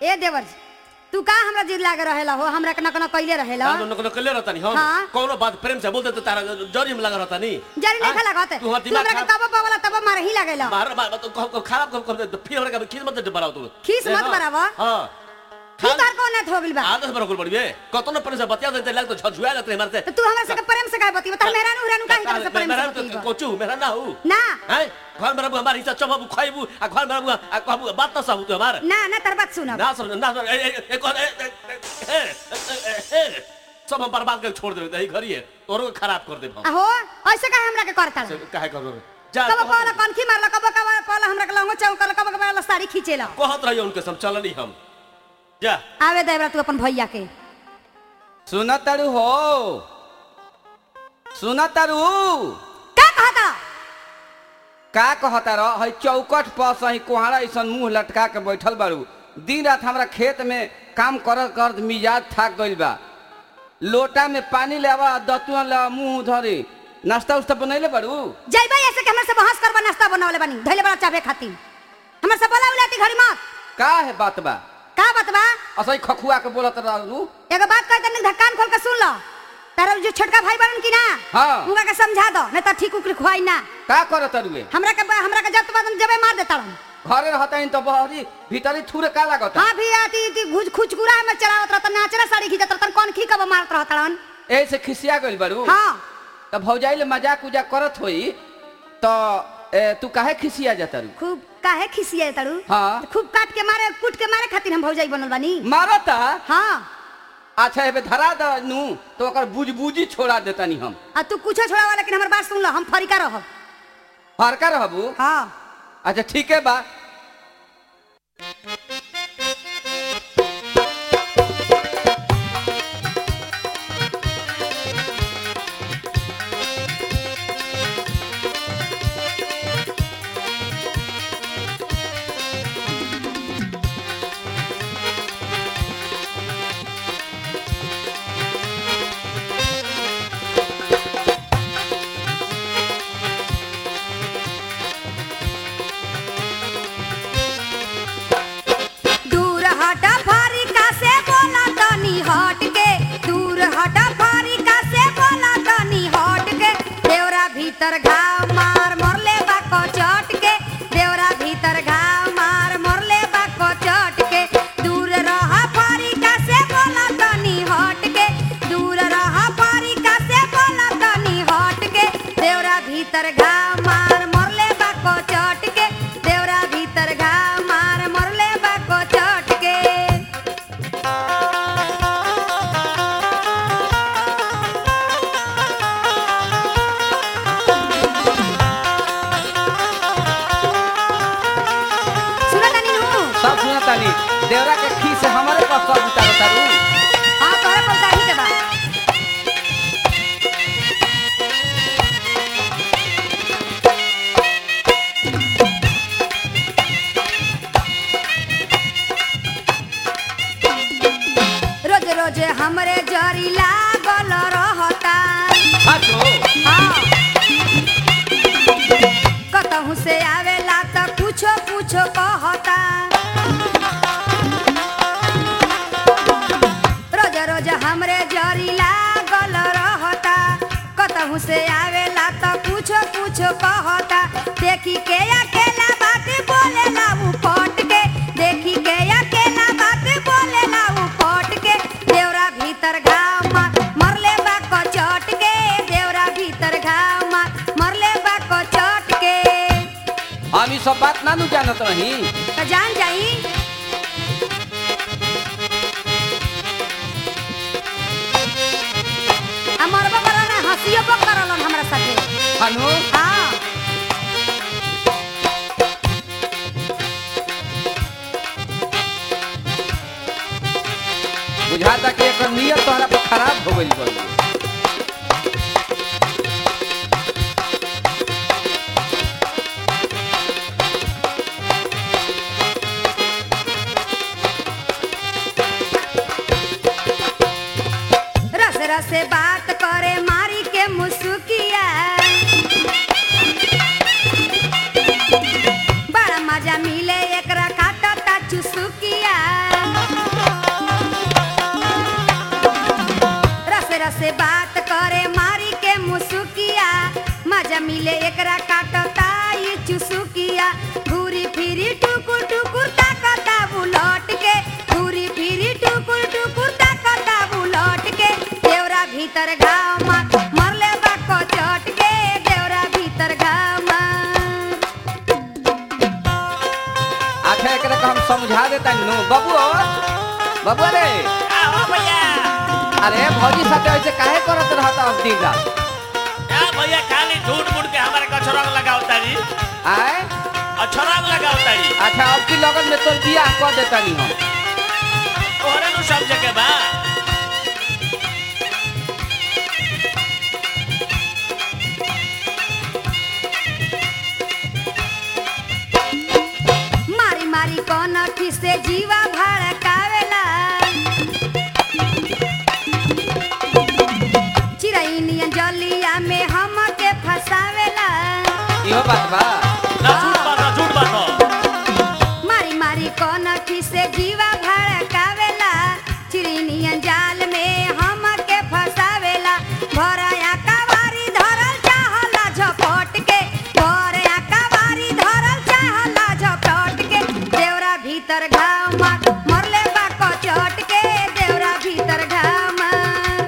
ए देवर जी, तू का हमरा जिद लागे रहेला हो हमरा के न न कइले रहेला ना न कले रहता नहीं हम हाँ। कोनो बात प्रेम से बोलते तो तारा जरी में लगा रहता नहीं जरी नहीं हाँ? खा लागत तू हमार तू दिमाग हमरा के खराब तब पावला तब मार ही लागेला मार मार तो क- क- खराब कब कब फिर हमरा का खीस मत बढ़ाओ तू खीस ले मत ना। बढ़ावा। हां तू तार को ना हो गइल बा आदत बड़ा कुल बड़ी बे कतो न प्रेम से बतिया देते लग तो झझुआ लगते मारते तो तू हमरा से के प्रेम से काहे बतियो तार मेहरान उहरान काहे तरह से प्रेम मेरा से तो बतियो कोचू मेरा ना हूं ना हैं घर में रहबू हमारी इज्जत चबाबू खाइबू आ घर में रहबू आ कहबू बात ना सहू तू हमार ना ना तार बात सुन ना समझ ना समझ, ए ए ए कौन ए ए, ए, ए, ए, ए, सब हम बर्बाद करके छोड़ देबे यही घरी है तोरो के खराब कर देब हम आहो ऐसे काहे हमरा के करता से काहे कर देबे जा कब कहला कनखी मारला कब कब कहला हमरा के लंगो चौक कब कब कहला साड़ी खींचेला कहत रहियो उनके सब चलनी हम जा आवे देवरा तू अपन भैया के सुन तारू हो सुन तारू का कहता का कहता रह है चौकट पर सही कोहरा ऐसा मुंह लटका के बैठल बारू दिन रात हमरा खेत में काम कर कर मिजाज थाक गइल बा लोटा में पानी लेवा दतुआ लेवा मुंह धरे नाश्ता उस्ता बनैले बारू जइबा ऐसे के हमरा से बहस करबा नाश्ता बनावले बानी धइले बड़ा चाबे खातिर हमरा से बोला उलाती घड़ी मत का है बात बा का बात बा असही खखुआ के बोलत रहू एगो बात कह तनी धक्कान खोल के सुन लो तारा जो छोटका भाई बनन की ना हाँ। उनका के समझा दो नहीं तो ठीक उकरी खुआई ना का करत रुए हमरा के हमरा के जब बाद जबे मार देता हूं घरे रहता तो बहरी भीतरी थूरे का लागत हां भी आती ती घुच खुचकुरा में चलावत रहता नाचरा साड़ी खींचत रहता कौन खी कब मारत रहता हन ऐसे खिसिया गइल बारू हां तो भौजाई ले मजाक उजाक करत होई तो ए, तू काहे खिसिया जाता रू खूब काहे खिसिया तारू हाँ। खूब काट के मारे कूट के मारे खातिर हम भौजाई बनल बानी मारता हां अच्छा एबे धरा द नू तो ओकर बुझबुझी छोड़ा देतानी हम आ तू कुछो छोड़ावा लेकिन हमर बात सुन लो हम फरिका रहब हरका रहबू हां अच्छा ठीक है बा दूर हटा फारिका से बोला तनी हट के दूर हटा फारिका से बोला तनी हट के देवरा भीतर घाव मार मरले बाको चट के देवरा भीतर घाव मार मरले बाको चट के दूर रह फारिका से बोला तनी हट के दूर रह फारिका से बोला तनी हट के देवरा भीतर घाव मार मरले बाको चट के देवरा भीतर घाव मार मरले बाको चट के सुना तनी नु सब सुना तानी देवरा के खी से हमारे पास सब उतार तारू हां तोरे पलटा ही के बा रोज रोज हमरे जरी लागल रहता हाथो हाँ। कतहु से आवेला त कुछो कुछो कहता रोज रोज हमरे जरी लागल रहता कतहु से आवेला त कुछो कुछो कहता देखी के अकेला बात बोलेला उ पट के देखी के अकेला बात बोलेला उ पट के देवरा भीतर घाव मार मरले बा कचट के देवरा भीतर घाव मार मरले बा कचट के हम ई सब बात ना नु जानत रही त जान जाई हमर बकरा ना हंसियो बक करलन हमरा साथे हनु हाँ बुझाता कि एकर नियत तोहरा पर खराब हो गइल बा रस रस बात करे मारी के मुसुकिया बड़ा मजा मिले एकरा काटता चुसुकिया खे एकरा के हम समझा देता नु बाबू बाबू रे का हो भैया अरे भौजी साथे ऐसे काहे करत रहता अब दिन रात का भैया खाली झूठ मूठ के हमारे कछरंग लगाओ तारी आए अछरंग लगाओ तारी अच्छा अब की लगन में तोर बियाह कर देता नी हम तोहरे नु सब जगह बा मारी मारी कौन से जीवा भड़कावेला चिड़ई नियन जलिया में हमके फसावेला इहो बात बा ना झूठ बात ना झूठ बात हो। मारी मारी कौन से जीवा भड़कावेला चिड़ई नियन जाल में हमके फसावेला भरया कवारी धरल चाहला झपट के भरया कवारी धरल चाहला झपट के देवरा भीतर घाव मार मरले बा कचट के देवरा भीतर घाव मार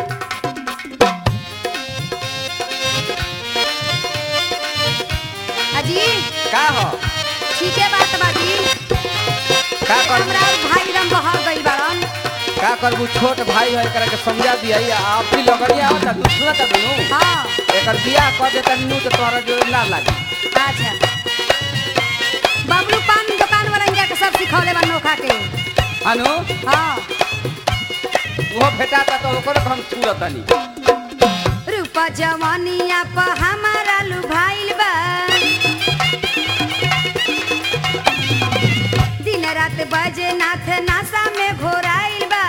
अजी का हो ठीक है बात बाजी का कर हमरा भाई रम बहर गई बारन का करबू छोट भाई है एकरा के समझा दिया आप भी लगनी आवता तू सुनता दुनू हाँ एकर बियाह कर देता नु तो तोहरा जो ना लागी अच्छा बबलू पान दुकान वाला इंजा के सब सिखौले बा नोखा के अनु हाँ वो भेटाता तो ओकरो के हम छुरतनी रूपा जवानिया प हमारा लुभाइल बा दिन रात बजे नाथ नासा में घोराइल बा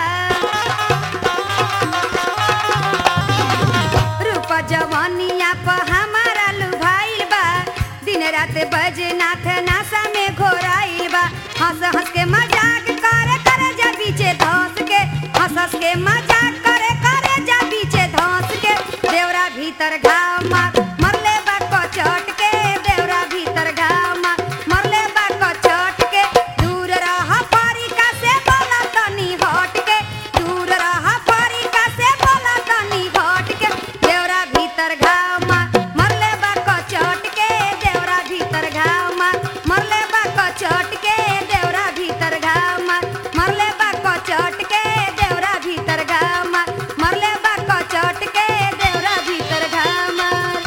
रूपा जवानिया प हमारा लुभाइल बा दिन रात बजे नाथ नासा में घोराइल बा हंस हंस के मजाक करे करे जा बीचे धंस के हंस हंस के मजाक करे करे जा बीचे धंस के देवरा भीतर घाव मार मरले बा कचट के देवरा भीतर घाव मार मरले बा कचट के दूर रह परिका से बोला तनी हट के दूर रह परिका से बोला तनी हट के देवरा भीतर घाव मार मरले बा कचट के देवरा भीतर घाव मार मरले बा कचट के देवरा भीतर घाव मार मरले बा कचट के देवरा भीतर घाव मार मरले बा कचट के देवरा भीतर घाव मार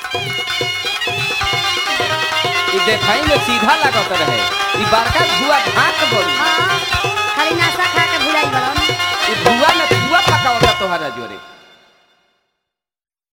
ई देखाई में सीधा लागत रहे ई बड़का धुआ ढाक बोली हाँ खाली नाश्ता खा के भुलाई बड़न ई धुआ में धुआ पकावता तोहरा जोरे